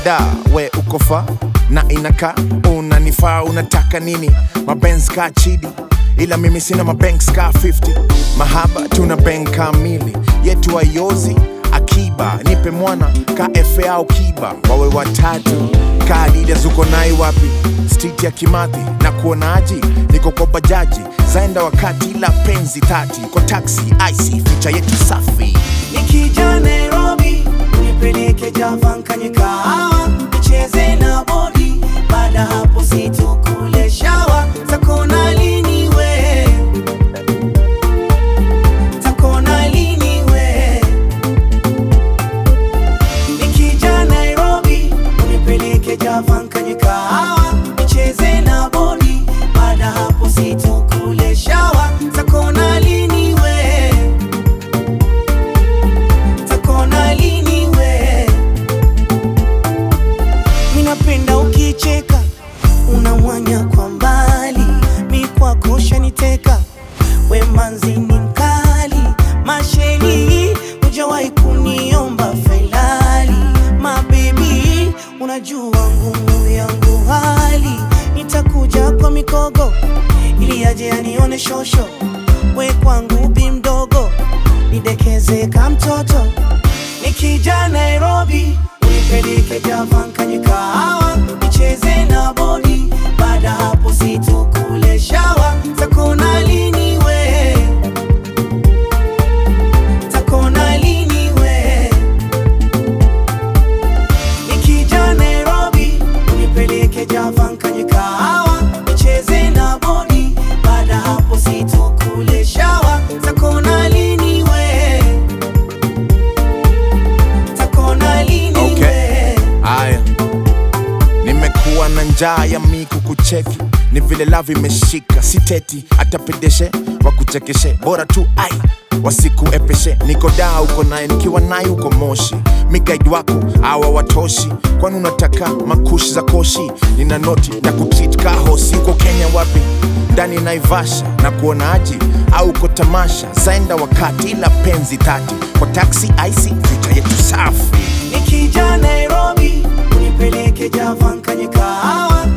da we uko fa na inaka unanifaa unataka nini mabenz ka chidi ila mimi sina mabanks ka 50 mahaba tuna bank kamili yetu ayozi akiba nipe mwana ka efe au kiba wawe watatu ka adidas uko nai wapi street ya kimathi na kuonaji niko kwa bajaji zaenda wakati ila penzi tati kwa taxi ic ficha yetu safi Nikija Nairobi unipeleke Java nkanye kahawa nicheze na bodi, baada hapo situkule shawa takona lini we takona lini we Nikija Nairobi unipeleke Java nkanye kahawa nicheze na bodi, baada hapo situkule shawa takona lini we takona lini we minapenda ukicheka unamwanya kwa mbali mi kwako shaniteka we manzi ni mkali masheni hujawahi kuniomba felali mabebi unajua ngumu yangu hali nitakuja kwa mikogo ili aje anione shosho we kwangu bi mdogo nidekeze ka mtoto nikija Nairobi unipeleke Java nkanye kahawa nicheze na bodi, baada hapo situkule shawa takona lini we takona lini we nikija Nairobi unipeleke Java nkanye kahawa nicheze na bodi, baada hapo situkule shawa takona lini we takona lini Okay. we Aya, nimekuwa na njaa ya miku kucheki, ni vile lavi imeshika, siteti hata pedeshe wakuchekeshe, bora tu ai wasikuepeshe. Niko daa uko naye, nikiwa naye uko Moshi, mi guide wako awa watoshi, kwani unataka makushi za koshi? Nina noti na kutreat ka hosi. Uko Kenya wapi? ndani Naivasha na kuonaji au uko tamasha zaenda wakati ila penzi tati kwa taxi ic future yetu safi Nikija Nairobi unipeleke Java nkanye kahawa